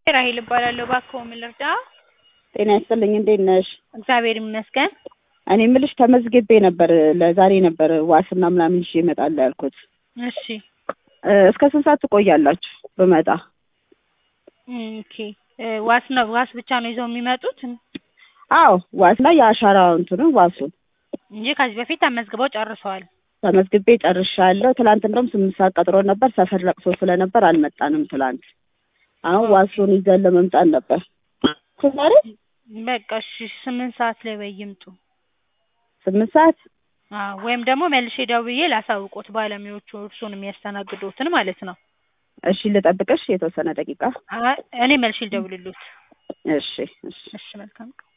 ራሄል እባላለሁ። እባክዎ ምን ልርዳ? ጤና ይስጥልኝ እንዴት ነሽ? እግዚአብሔር ይመስገን። እኔ የምልሽ ተመዝግቤ ነበር ለዛሬ ነበር ዋስና ምናምን ይዤ እመጣለሁ ያልኩት። እሺ እ እስከ ስንት ሰዓት ትቆያላችሁ ብመጣ? ኦኬ እ ዋስ ነው ዋስ ብቻ ነው ይዘው የሚመጡት አዎ ዋስና የአሻራ እንትኑ ዋሱን እንጂ ከዚህ በፊት ተመዝግበው ጨርሰዋል። ተመዝግቤ ጨርሻለሁ። ትላንት እንደውም ስምንት ሰዓት ቀጥሮ ነበር። ሰፈር ለቅሶ ስለነበር አልመጣንም ትላንት። አሁን ዋሱን ይዘን ለመምጣት ነበር። ዛሬ በቃ እሺ ስምንት ሰዓት ላይ ወይ ይምጡ። ስምንት ሰዓት አዎ ወይም ደግሞ መልሼ ደውዬ ላሳውቆት ባለሙያዎቹ እርሱን የሚያስተናግዱትን ማለት ነው። እሺ ልጠብቅሽ የተወሰነ ደቂቃ። አይ እኔ መልሼ ልደውልልዎት። እሺ እሺ እሺ መልካም ቀን